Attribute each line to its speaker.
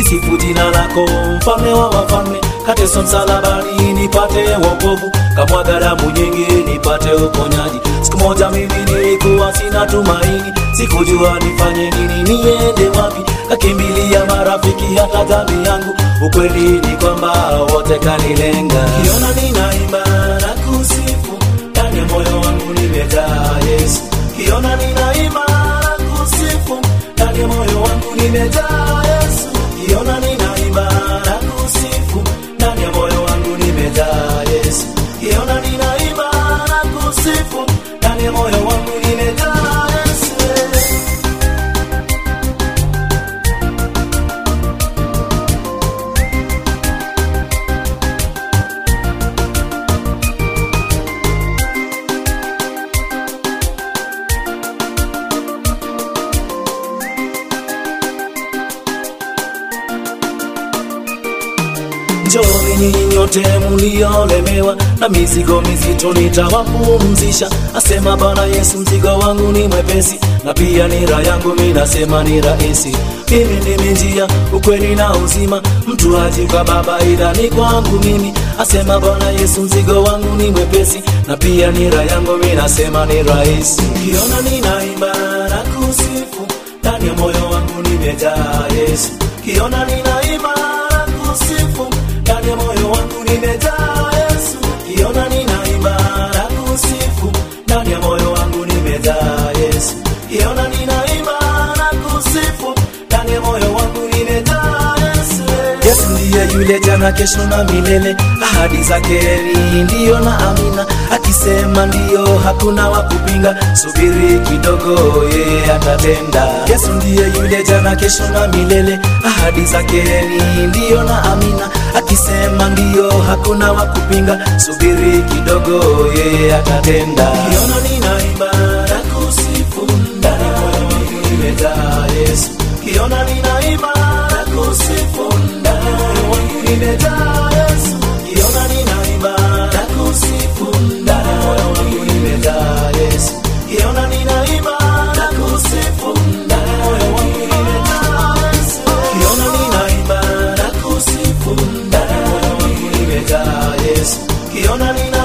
Speaker 1: kulisifu jina lako, mfalme wa wafalme. Kateso msalabani nipate wokovu, kamwaga damu nyingi nipate uponyaji. Siku moja mimi nilikuwa sina tumaini, sikujua nifanye nini, niende wapi. Kakimbilia marafiki, hata dhambi yangu. Ukweli ni kwamba wote kanilenga. Kiona ninaimba na kusifu, ndani ya moyo wangu nimejaa Yesu. Kiona ninaimba na kusifu, ndani ya moyo wangu nimejaa Yesu. Kiona ninaimba na kusifu, ndani ya moyo wangu nimejaa Yesu. Kiona ninaimba na kusifu, ndani ya moyo wangu nimejaa Yesu. Njooni nyinyi nyote mliolemewa na mizigo mizito, nitawapumzisha, asema Bwana Yesu. Mzigo wangu ni mwepesi na pia nira yangu mimi nasema ni rahisi. Mimi ndimi njia, ukweli na uzima, mtu haji kwa Baba ila ni kwangu mimi, asema Bwana Yesu. Mzigo wangu ni mwepesi na pia nira yangu mimi nasema ni rahisi. Kiona ninaimba na kusifu, ndani ya moyo wangu nimejaa Yesu. Kiona ninaimba na kusifu ndani ya moyo wangu nimejaa Yesu. Kiona ninaimba na kusifu, ndani ya moyo wangu nimejaa Yesu. Kiona ninaimba na kusifu, ndani ya moyo wangu nimejaa Yesu. Yesu ndiye yule jana, kesho na milele, ahadi zake ni ndiyo na amina. Akisema ndiyo, hakuna wa kupinga. Subiri kidogo, yeye atatenda. Yesu ndiye yule jana, kesho na milele, ahadi zake ni ndiyo na amina. Akisema ndiyo, hakuna wa kupinga. Subiri kidogo, yeye atatenda. Kiona ninaimba na kusifu, ndani ya moyo wangu nimejaa Yesu. Kiona ninaimba na kusifu, ndani ya moyo wangu nimejaa Yesu. Kiona ninaimba na kusifu, ndani ya moyo wangu nimejaa Yesu. Kiona ninaimba na kusifu, ndani ya moyo wangu nimejaa Yesu. Kiona ninaimba na kusifu, ndani ya moyo wangu nimejaa Yesu. Kiona nina